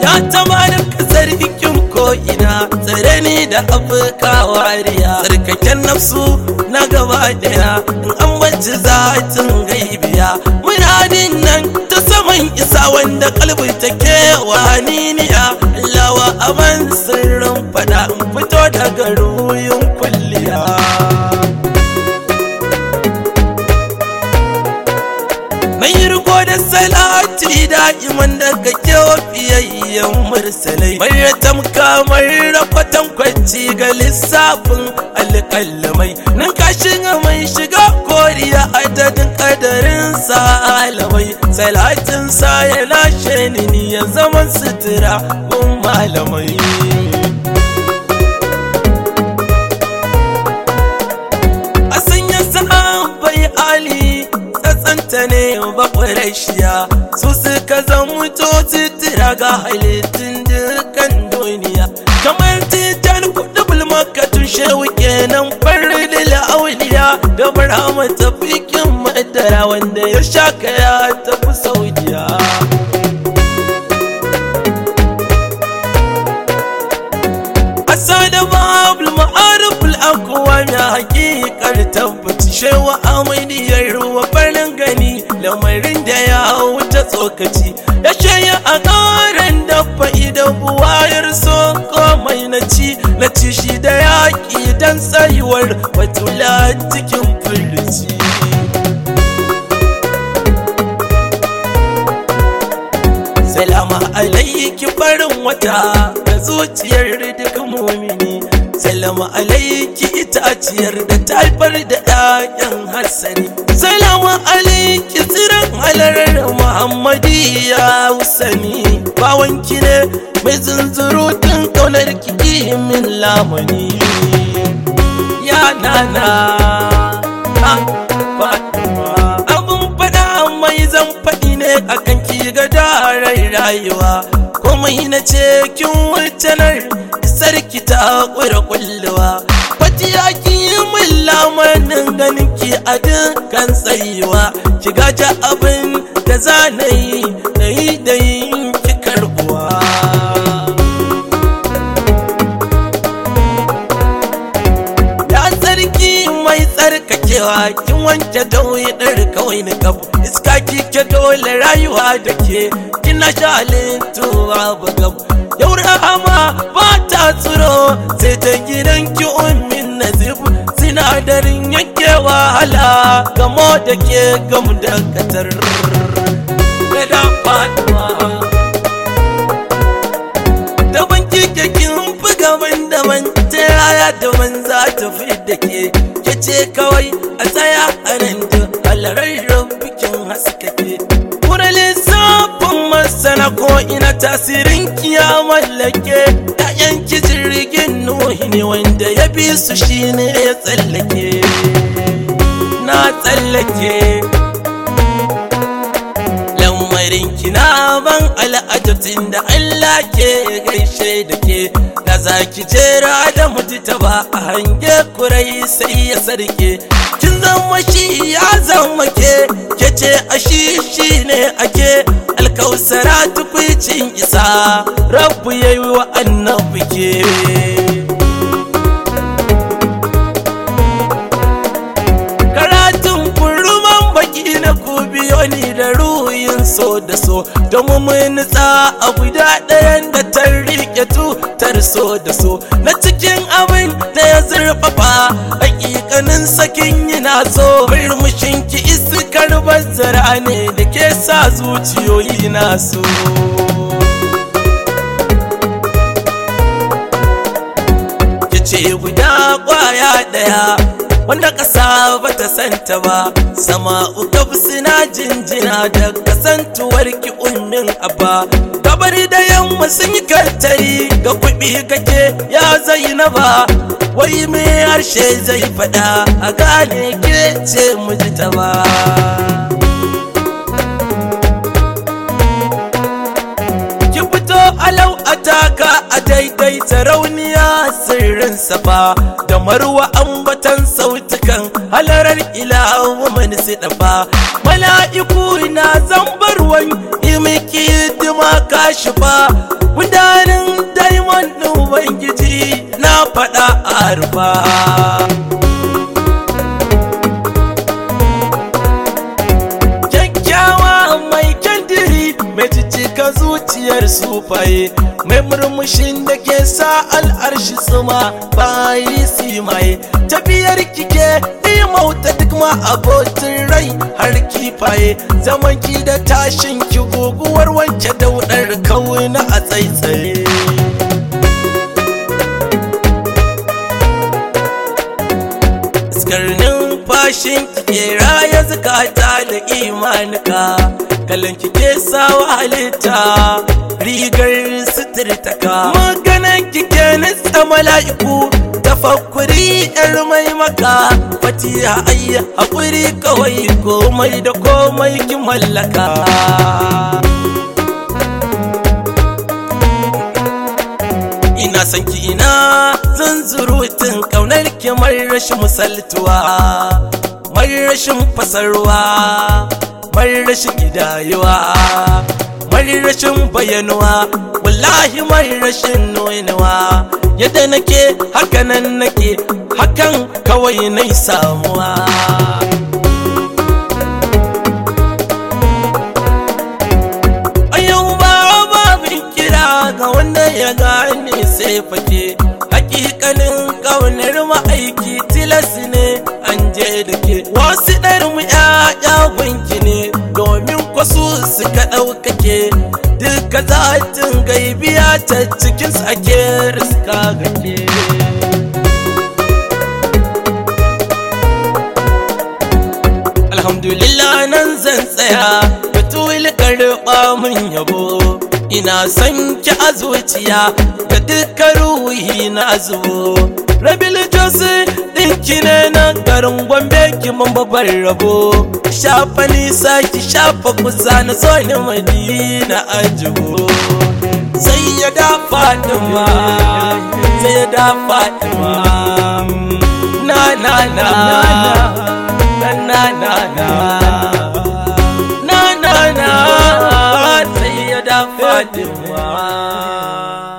ya tamanin kasar hikim ko ina tsare ni da afirka wariya tsarkaken nafsu na gaba daya in an bacci zatin gaibiya muradin nan ta saman isa wanda kalbi ta kewa niniya lawa aban sirrin fada in fito daga ruyin kulliya mai riko da salati da'iman daga kewa fiyayyen mursalai mai tamka mai rafatan kwanci ga lissafin alƙalamai nan kashin mai shiga koriya adadin kadarin sa alamai salatin sa ya lashe ni ya zaman sutura kun malamai a sanya sahabbai ali tsatsanta ne ba ƙwarashiya su suka zamuto titira ga halittun dukkan duniya kamar titan kudu bulmakatun shewu kenan farin auliya da barama tafikin madara wanda ya shaka ya tafi saudiya asada babul ma'aruful akwa mai hakikar tabbaci shewa amaniyar ruwa farin gani lamarin da ya wuce tsokaci ya shaya a ƙaran dafa idan buwayar so komai na ci na ci shi da yaƙi don tsayuwar batula cikin furici Salama alaiki farin wata da zuciyar duk mumini Salama alaiki itaciyar da taifar da ɗayan hassani Salama alaiki tsiran halarar Muhammadiyya Husani Bawanki ne mai zunzurutun ƙaunar ki min lamani Ya nana ha Fatima Abun faɗa mai zan faɗi ne a kanki ga darai rayuwa komai na ce kin wucenar isar ki ta ƙura kulluwa fatiya ki yi min lamanin ganin ki a dukkan tsayuwa ki gaja abin da za na yi na yi da yin ki karbuwa ya sarki mai tsarkakewa kin wanke dauyi ɗar kawai na kabu iska kike dole rayuwa da ke kina shalin tuwa bagab yau rahama ba ta tsiro sai ta gidan ki ummin nazib sinadarin yanke wahala gamo da ke gam da katar da faduwa daban kike kin fi gaban daban ta yaya daban za ta fi da ke ke ce kawai a tsaya a nan da halarar bikin haskake Kura lissafin masana ko ina tasirin kiya mallake ‘ya'yan ki jirgin nuhi ne wanda ya bi su shine ya tsallake na tsallake lamarin kina ban al'ajatin da Allah ke gaishe da ke da zaki jera da mutu ba a hange kurai sai ya sarke kin zama shi ya zama ke ke ce a shi shi ne ake alkausara tukwicin isa rabu ya yi wa annabi ke karatun kurman baki na ku biyo ni da ruyin so da so don mun nutsa a guda ɗayan da ta riƙe tutar so da so na cikin abin da ya zurfafa hakikanin sakin yana so murmushin ki iskar bazzara ne da ke sa zuciyoyi na so ce guda kwaya daya wanda ƙasa ba ta santa ba sama uka suna jinjina da kasantuwar ki ummin abba gabar da yamma sun yi kantari ga kuɓi kake ya zainaba wai me harshe zai faɗa a gane ke ce miji ta ba ki fito alau a taka a daidai sarauniya sirrin safa da marwa ambatan sautukan halarar ilawa mani su dafa mala'iku na zambarwan imiki dima kashifa gudanin diamond ɗin ubangiji na faɗa a rufa kyakkyawa mai kyandiri mai cicika zuciyar sufaye mai murmushin da ke sa al'arshi tsuma bayi simaye tafiyar kike mauta duk ma abotin rai har kifaye zaman ki da tashin ki guguwar wanke daudar kauna a tsaitsaye Iskarnin fashin kike raya zukata da imanika kalan kike sawa halitta rigar suturtaka maganan kike nitsa mala'iku tafakkuri yar mai maka fatiha ayya haƙuri kawai komai da komai ki mallaka ina son ki ina zan zurutun kaunar ki mai rashin misaltuwa mai rashin fasarwa mai rashin gidayewa mai rashin bayanuwa wallahi mai rashin nunawa yadda nake hakanan nake hakan kawai nai samuwa a yau ba babin kira ga wanda ya gane sai fake hakikanin kaunar ma'aiki tilas ne an je da ke wasu ɗar mu ƴaƴa gunki ne domin kwasu suka ɗaukake duka zatin gaibiya ta cikin sake riska gake alhamdulillah nan zan tsaya batul karɓa min yabo ina son ki a zuciya da duka ruhi na zubo rabil josi ɗinki ne na garin gombe ki man babbar rabo shafa nisa ki shafa kusa na so ni madina ajibo sai ya da fatima sai ya da fatima na na na na na na na na na na sai ya da fatima